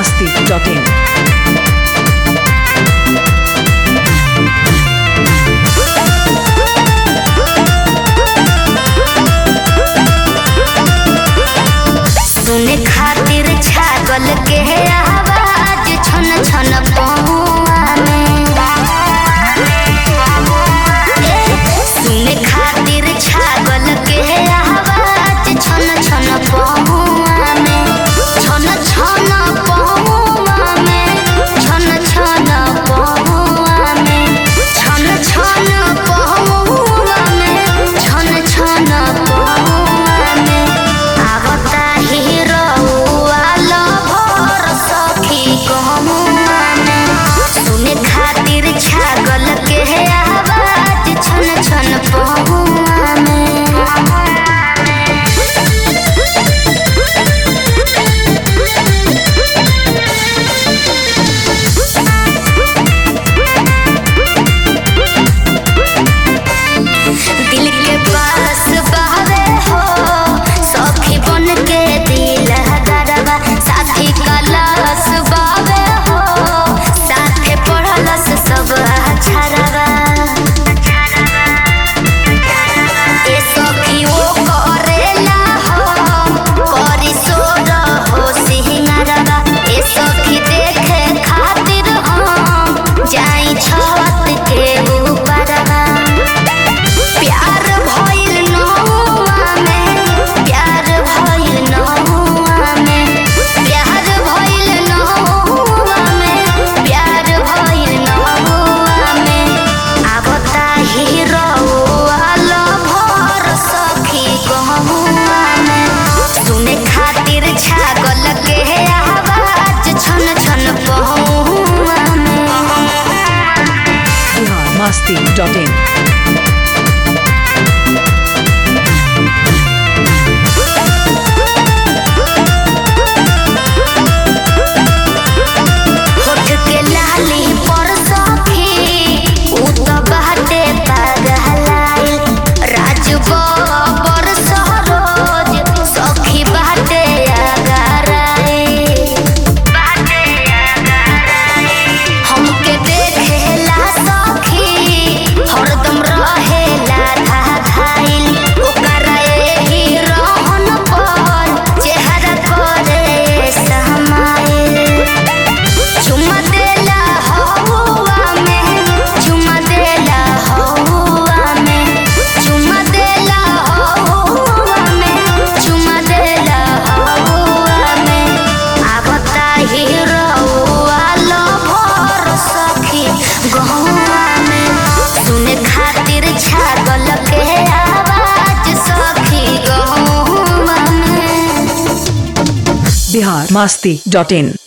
masti.in. सुने खातिर छागल के आवाज छन छन पहुआ में सुने खातिर छागल के आवाज छन छन पहुआ में छन छन पहुआ में छन छन पहुआ में छन छन पहुआ में छन छन पहुआ में आवता हिरौआ लभर सखी गहुआ में सुने खातिर छागल के आवाज छन छन पहुआ में दिल के पास बहवे हो सखी बन के दिल दरबा साथी कलस बहवे हो साथे पढ़लस सब अछरबा ए सखी ओ करेला हो करी सोर हो सिंगारबा ए सखी देखे खातिर हम जाई छत के ऊपरबा प्यार भइल नहुआ में प्यार भइल नहुआ में प्यार भइल नहुआ में प्यार भइल नहुआ में आवता हिरौआ लभर सखी गहुआ में सुने खातिर छागल के आवाज छन छन पहुआ में Bihar masti.in. होठ के लाली पर सखी उ त बाटे पागलाई राज बबर सरोज सखी बाटे आगराई बाटे आगराई हमके देखेला सखी हरदम रहेला धाधाइल ओकरा एही रहन पर चेहरा करे समाइल चुमा देला हौवा में चुमा देला हौवा में चुमा देला हौवा में चुमा देला हौवा में आवता हिरौआ लभर सखी गहुआ में सुने खातिर छागल के आवाज सखी गहुआ में Bihar masti.in.